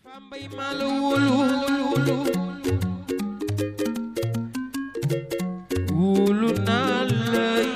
Mbay maa la wóolu wóolu naa lay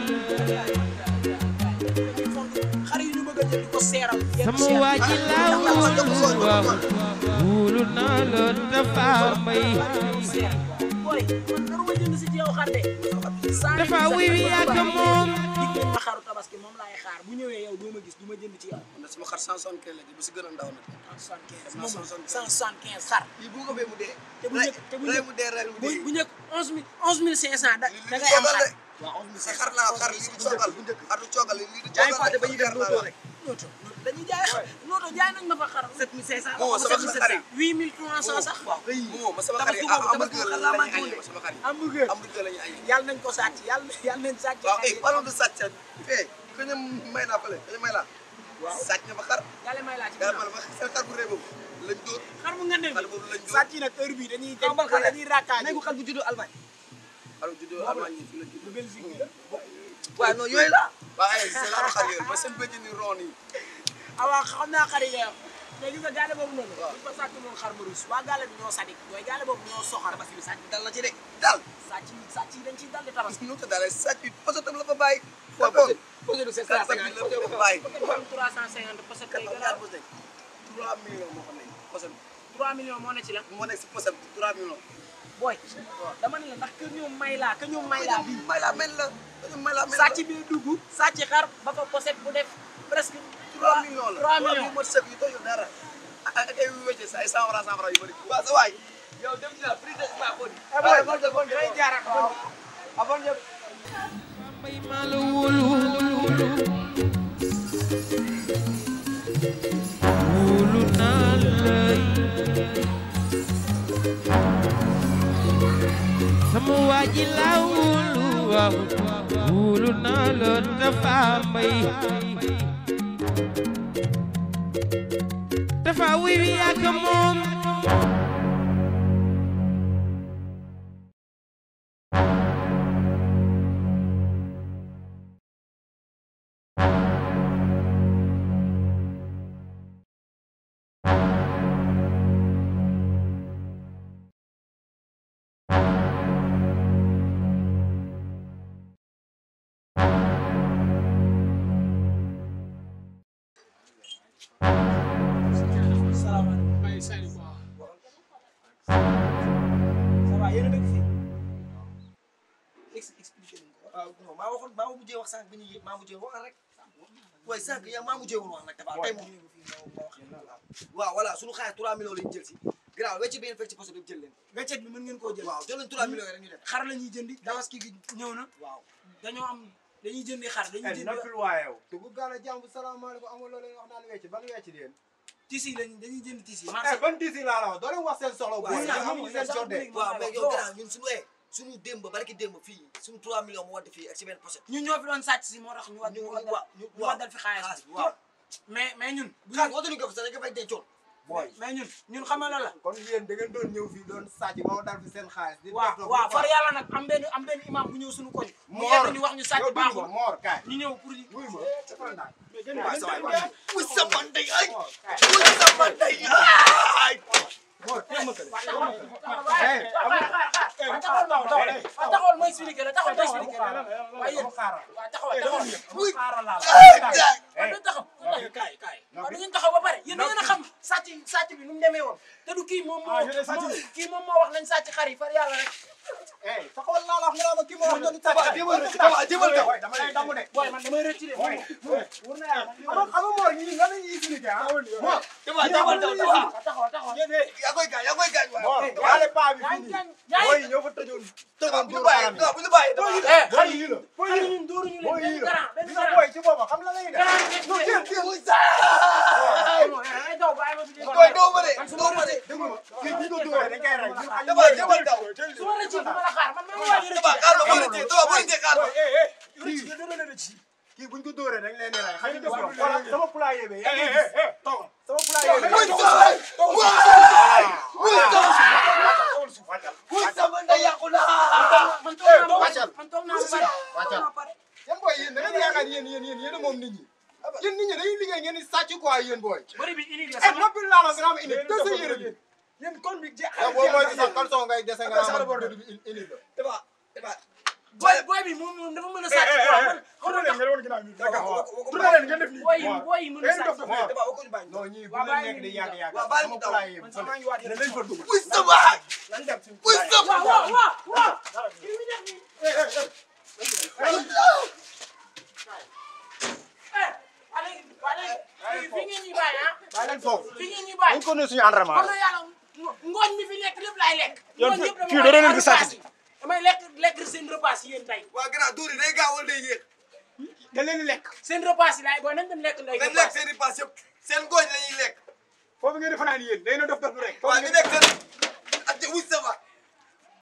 xar yi ñu bëgg a jël di ko seeral sama waa ji laa wóolu waaw wóolu naa la dafa mbay boy man naruma jënd si ci yow xar de dafa wiwi yàgg moom dig nañ ma xaru tabaski moom laay xaar bu ñëwee yow doo ma gis du ma jënd ci yow man de sama xar 175 la ji bu si gën a ndaw nag. 175 moom 175 xar lii bu ko bee mu dee. te bu njëkk te bu rey njëkk mu dee rey mu bu dee. bu njëkk 11000 11500 da lii da du ngay am coogal xar de. waaw sa xar laa xar lii du coogal bu njëkk xar du coogal lii du jaay coogal fàtte ba ñuy dem dootoo rek. nooto dañuy jaay xar nooto jaay nañ ma fa xar 7500 moo sama xar yi 8300 sax waaw kay moo ma sama xar yi Tabaski boobu, am tabaski hamburger boobu la laa ñuy manqué añee sama xar yi hamburger hamburger la ñuy añee. yàlla nañ ko sàcc yàlla yàlla nañ sàcc waaw xar eh yi. parlons de sàcc fee ku ñu may naa fële ku ñu may laa. waaw sàcc na fa xar. yàlla may laa ci yaa ginnaaw ma la seen xar bu rëy boobu lañ dóor. xar mu ngeen xar boobu lañ dóor. sàcc nag heure bii dañuy Kaw bal xale. dañuy raakaaj nekku xal bu juddoo Allemagne xar juddoo Allemagne yi fi la juddoo. Belgique la waaw non yooyu la waaw ay seen xaru xar yooyu ba seen bëj ni ron yi. ah waaw xam naa xar yi ngay wax mais gis nga gaale boobu noonu Waaw. buñ ko sàcc noonu xar ma rus waa gaale bi ñoo sadik mooy gaale boobu ñoo soxar parce que sàcc dal la ci de daal sàcc yi sàcc yi dañ ciy dal di tabaski nu mu tëddaale sàcc bi posotam la fa bàyyi. waaw bon posé du sàcc bi la fa bàyyi. am 350 parce que quatre ñaar posé. 3 millions moo xam ne posam 3 millions moo ne ci la moo nekk si posam 3 millions. booy dama ne la ndax que ñoom may laa que ñoom may laa bii may laa mel la dañu may laa mel la. sàcc bi dugg sàcc xar ba fa poset bu def presque 3 millions la 3 millions yu mot sëkk yu doyul dara. ak ak ay wécce sa ay 100 francs 100 francs yu bëri. waaw sa waay. yow dem ci la prix de ma ko di. boy bon bon day jaaraat waaw avant ñëpp. mbay maa la wóolu wóolu naa lay sama waa ji laa wóolu waaw wóolu naa la dafa mbay dafa wiwi yàgg moom salaamaaleykum may sali quoi ça va yéen a dëkk fii ex expliqué nañ ko waaw non maa waxoon maa mujjee wax sànq bi ñu yëg maa mujjee wax rek waaye sànq yow maa mujjee woon wax nag dafa tey moom waaw voilà suñu xaalis 3 millions lañu jël si grave wecc bi ngeen fekk ci poste bi jël leen weccet bi mën ngeen koo jël waaw jël leen 3 millions yi rek ñu dem xar la ñuy jëndi tabaski gi ñëw na waaw dañoo am dañuy jëndi xar dañuy jëndi noppil waayew te bu gaale jàmm salaamaaleykum amul loo leen wax naan wecc ban wecc leen tisi lañ dañuy jënd tisi eh marché ban disi laa la wax doo leen wax seen soxla waaw booy ñun amuñu seen jot de waaw mais yow grand ñun suñu ee suñu démb barki démb fii suñu 3 millions mu wadd fii ak si benn poste ñun ñoo fi doon sàcc si moo tax ñu war ñu ñu waaw war ñu ñu waddal fi xaalis bi waaw mais mais ñun bu xaalis ñu- waxtuñu ko fi sax dañ ko fay dencoon booy mais ñun ñun xamal la la kon yéen da ngeen doon ñëw fii doon sàcc ba ma dal fi seen xaalis di waaw def waaw far yàlla nag am benn am benn imam bu ñëw suñu koñ mu Moor yedd ñu wax ñu sàcc yow dund baaxul ma moor kaay ñu ñëw pour wuy ma defal ndànk waaw sa waay wuy sama ndey ay moor kaay wuy sama ndey ay moor teel ma taxawal ma expliqué la taxawal ma expliqué la waaye yéen xaaral waaw taxawal taxawal wuy xaaral laa ay waaw dañu taxaw kaay kaay waaw da ngeen taxaw ba pare yéen da ngeen a xam sàcc sàcc bi nu mu demee woon te du kii moom moo kii moom moo wax nañ sàcc xar yi far yàlla rek eh taxawal laa la wax nga naa ma kii moo wax doon sàcc Tabax jëmal rek tabax jëmal taw dama lay damm de booy man damay retiré moom wur na yàlla xam nga xam nga moor ñi lan la ñuy expliqué ah moor tabax jëmal taw tabax taxawal taxawal yaa koy gaañ yaa koy gaañ moor waay waale paa bi fii yaa nii ngi yaa booy ngi ñoo fa tëjoon tabax tëjoon bu ñu dóor bàyyi xaram yi tabax bu ñu bàyyi tabax eh xar booy yi yii la xar yi ñun dóoruñu booy leen yii benn la garant benn gis nga garant booy ci boppam xam la lay def garant ngeen non tuddee. jël jël wuy saay non eh, ay daw bàyyi ma fi di koy doo ma de man su doo ma ma de rëccee déglu ma kii bu ñu ko dóoree dañ koy rey ñun ay tabax jëmal taw su ma rëccee du ma la xaar man maa ngi waaj a tabax rëccee xaar ma boo rëccee tabax boo rëccee xaar ma kii kii buñ ko dóoree dañ leen di rey xam nga def yow voilà sama poulailler bi yaa ngi gis sama poulailler bi wuy saay waay wuy saay wuy sama ndey yàqu naa man toog naa ba man toog naa ba pare toog naa ba pare yéen booy yéen da ngeen yaakaar yéen yéen yéen yéen a moom nit ñi yéen nit ñi dañuy liggéey ngeen di sàcc quoi yéen booy bëri bi unique la eh sama noppi laa la nga am indi def sa yére bi yéen kon bi jeex yow boo mooy sax caleçon ngay dese nga Sax la bor de. naan indi la. Daba daba. boy boy bi moom moom dafa mën a eh sàcc eh quoi eh man tourné leen ngeen woon ginnaaw bi d'accord Waaw, waaw, tourné leen ngeen def nii boy yi boy yi mën a ngeen dof sàcc dof Daba waxu ñu bàyyi. non ñii bu Waa, leen bàyyi nekk di ñu yàgg yàgg Waa, bàyyi sama ñu daw. pulaay yi man sama ngi waat yéen lañ fa dugg Wuy sa waay. lan dem si Wuy sa waaw waaw waaw waaw kii mi def nii eh allez allez fi ngeen ñuy bàyyi ah bàyyi leen foofu fi ngeen ñuy bàyyi dañ ko ne suñu entraînement xam nga yàlla ngooñ mi fi nekk lépp laay lekk. Yow ngooñ yëpp dama fii koy doo leen lekk di sàcc. repas yi. damay lekk lekk seen repas yi yéen tey waa grand dóor yi day gaaw wala day yéex. da leen di lekk seen repas yi laay booy nañ dem lekk ndey dañ repas lekk seen i pass yëpp seen gooñ la ñuy lekk. foofu ngeen di fanaan yéen day na dof dof rek waa ñu nekk seen. ak wuy sa waay.